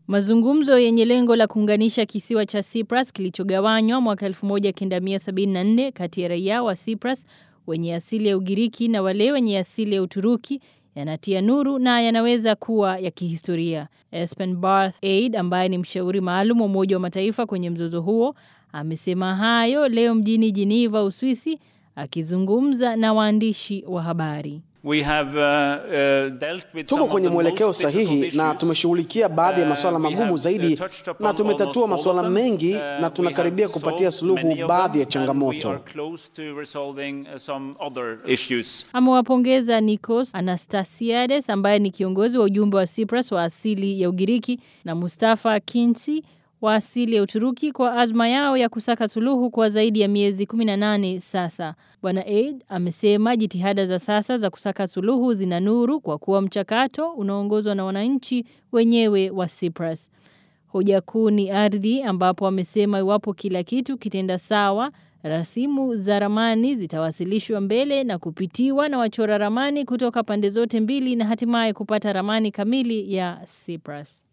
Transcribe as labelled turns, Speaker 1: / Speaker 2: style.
Speaker 1: Mazungumzo yenye lengo la kuunganisha kisiwa cha Cyprus kilichogawanywa mwaka 1974 kati ya raia wa Cyprus wenye asili ya Ugiriki na wale wenye asili ya Uturuki yanatia nuru na yanaweza kuwa ya kihistoria. Espen Barth Aid ambaye ni mshauri maalum wa Umoja wa Mataifa kwenye mzozo huo amesema hayo leo mjini Geneva, Uswisi akizungumza na waandishi wa habari.
Speaker 2: We have, uh, uh, dealt with
Speaker 3: Tuko
Speaker 2: some
Speaker 3: kwenye
Speaker 2: of the
Speaker 3: mwelekeo
Speaker 2: most
Speaker 3: sahihi
Speaker 2: difficult
Speaker 3: na
Speaker 2: issues.
Speaker 3: tumeshughulikia baadhi ya masuala
Speaker 2: Uh, we
Speaker 3: magumu
Speaker 2: have,
Speaker 3: zaidi
Speaker 2: uh, touched upon
Speaker 3: na tumetatua
Speaker 2: almost all
Speaker 3: masuala
Speaker 2: of them.
Speaker 3: mengi
Speaker 2: Uh,
Speaker 3: na
Speaker 2: we
Speaker 3: tunakaribia
Speaker 2: have
Speaker 3: kupatia
Speaker 2: solved
Speaker 3: suluhu
Speaker 2: many of
Speaker 3: baadhi ya
Speaker 2: them, and we
Speaker 3: changamoto.
Speaker 2: are close to resolving, uh, some other issues.
Speaker 1: Amewapongeza Nikos Anastasiades ambaye ni kiongozi wa ujumbe wa Cyprus wa asili ya Ugiriki na Mustafa Kinsi wa asili ya Uturuki kwa azma yao ya kusaka suluhu kwa zaidi ya miezi 18 sasa. Bwana Aid amesema jitihada za sasa za kusaka suluhu zina nuru kwa kuwa mchakato unaongozwa na wananchi wenyewe wa Cyprus. Hoja kuu ni ardhi ambapo amesema iwapo kila kitu kitenda sawa, rasimu za ramani zitawasilishwa mbele na kupitiwa na wachora ramani kutoka pande zote mbili na hatimaye kupata ramani kamili ya Cyprus.